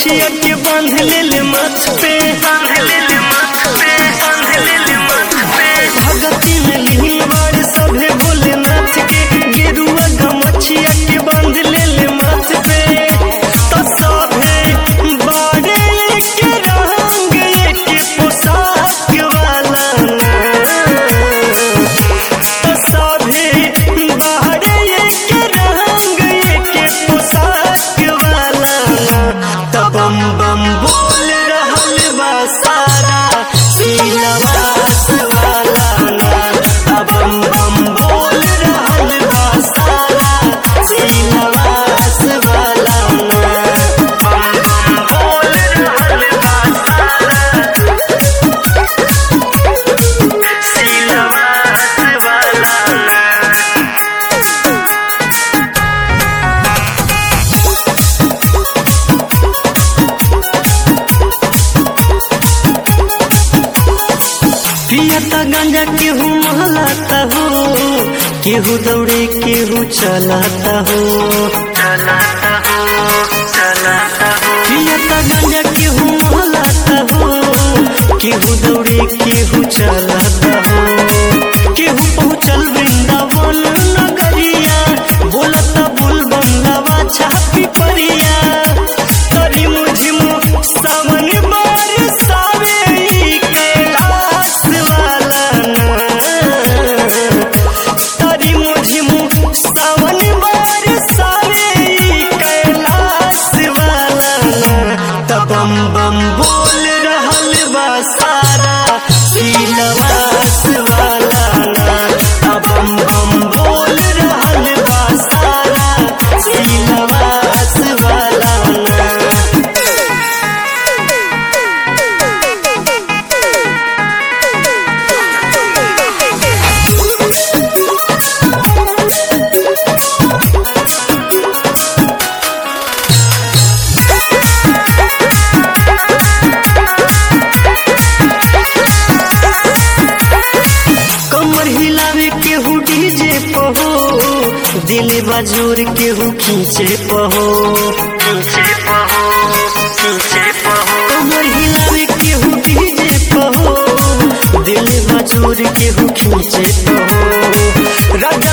गमछिया के बांध ले ले माथ पे बांध ले ले माथ पे बांध ले ले माथ पे भगती में लीन बाड़ सभे भोलेनाथ के गेरुआ गमछिया के बांध ले ले माथ पे तो सभे बाड़े के रंग के पोशाक वाला तो सभे बाड़े के रंग के पोशाक वाला तब बम बम बोल रहल बा सारा सीनवास वाला ना तब बम बम बोल रहल बा सारा सीनवास वाला ना बम बम बोल रहल बा सारा सीनवास वाला ना पियता गांजा केहू महलाता हो केहू दौड़े केहू चलाता हो चलाता हो चलाता हो पियता गांजा केहू महलाता हो केहू दौड़े केहू चलाता हो केहू पहुँचल वृंदावन नगरिया बोलता बुल बंगावा छापी परिया तरी मुझिमु सावन बरसावे ई कैलाश वाला ना तरी मुझिमु सावन बरसावे ई कैलाश वाला ना तब बम बम बोल रहल बा सारा सीनवास वाला ना तब बम बम बोल रहल बा सारा सीनवास वाला ना कमर हिलावे केहू डीजे पहो दिल बजूर केहू खींचे पहो खींचे पहो खींचे पहो कमर हिलावे केहू डीजे पहो दिल बजूर केहू खींचे पहो राजा